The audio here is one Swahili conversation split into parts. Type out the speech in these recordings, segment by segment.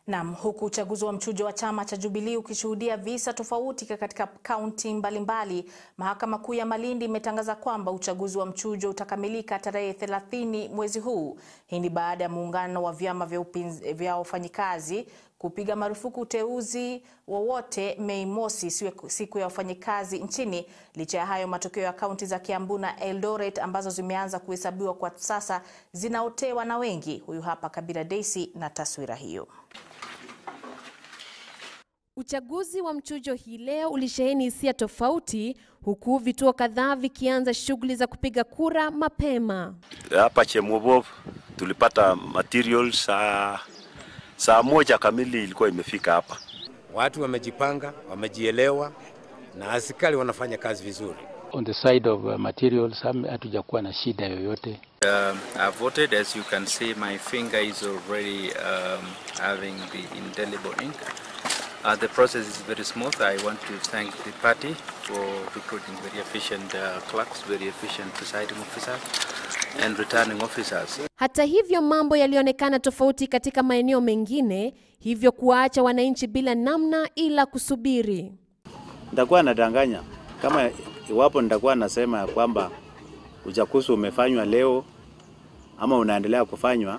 Naam, huku uchaguzi wa mchujo wa chama cha Jubilee ukishuhudia visa tofauti katika kaunti mbalimbali, Mahakama Kuu ya Malindi imetangaza kwamba uchaguzi wa mchujo utakamilika tarehe 30 mwezi huu. Hii ni baada ya muungano wa vyama vya upinz- vya wafanyikazi kupiga marufuku uteuzi wowote Mei Mosi, siku- siku ya wafanyikazi nchini. Licha ya hayo, matokeo ya kaunti za Kiambu na Eldoret ambazo zimeanza kuhesabiwa kwa sasa zinaotewa na wengi. Huyu hapa Kabira Daisy na taswira hiyo. Uchaguzi wa mchujo hii leo ulisheheni hisia tofauti huku vituo kadhaa vikianza shughuli za kupiga kura mapema. hapa Chemobov tulipata materials saa, saa moja kamili ilikuwa imefika hapa. Watu wamejipanga, wamejielewa na askari wanafanya kazi vizuri. on the side of uh, materials ham- hatujakuwa na shida yoyote. Um, I've voted. As you can see, my finger is already um, having the indelible ink. Uh, the process is very smooth. I want to thank the party for recruiting very efficient uh, clerks, very efficient presiding officers, and returning officers. Hata hivyo, mambo yalionekana tofauti katika maeneo mengine, hivyo kuwaacha wananchi bila namna ila kusubiri. nitakuwa nadanganya kama iwapo nitakuwa nasema ya kwamba uchaguzi umefanywa leo ama unaendelea kufanywa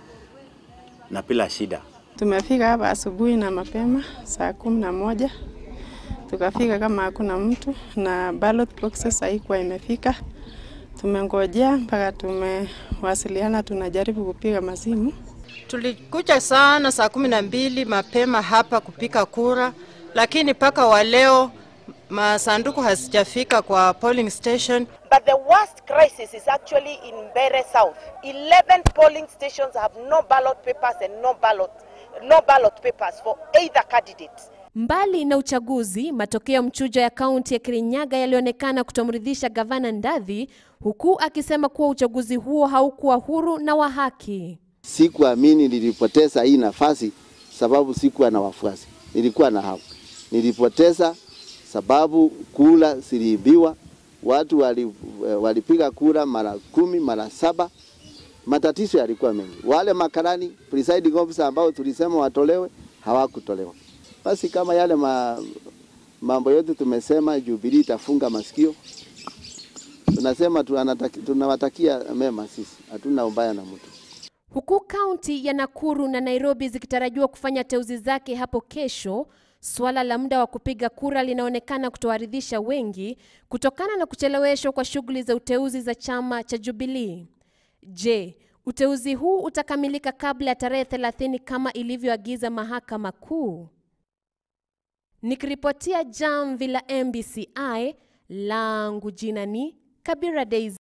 na bila shida. Tumefika hapa asubuhi na mapema saa kumi na moja tukafika kama hakuna mtu na ballot boxes haikuwa imefika. Tumengojea mpaka tumewasiliana, tunajaribu kupiga masimu. Tulikuja sana saa kumi na mbili mapema hapa kupiga kura, lakini mpaka wa leo masanduku hazijafika kwa polling station. But the worst crisis is actually in Bere South. 11 polling stations have no ballot papers and no ballot, no ballot papers for either candidate. Mbali na uchaguzi, matokeo ya mchujo ya kaunti ya Kirinyaga yalionekana kutomridhisha gavana Ndathi, huku akisema kuwa uchaguzi huo haukuwa huru na wa haki. Sikuamini nilipoteza hii nafasi sababu sikuwa na wafuasi, nilikuwa na hamu. Nilipoteza sababu kura ziliibiwa, watu wali, walipiga kura mara kumi mara saba. Matatizo yalikuwa mengi. Wale makarani presiding officer ambao tulisema watolewe hawakutolewa. Basi kama yale ma, mambo yote tumesema, Jubilee itafunga masikio. Tunasema tunataki- tunawatakia mema, sisi hatuna ubaya na mtu. Huku kaunti ya Nakuru na Nairobi zikitarajiwa kufanya teuzi zake hapo kesho, suala la muda wa kupiga kura linaonekana kutowaridhisha wengi kutokana na kucheleweshwa kwa shughuli za uteuzi za chama cha Jubilee. Je, uteuzi huu utakamilika kabla ya tarehe 30 kama ilivyoagiza Mahakama Kuu? Nikiripotia Jamvi la MBCI, langu jina ni Kabira Daisy.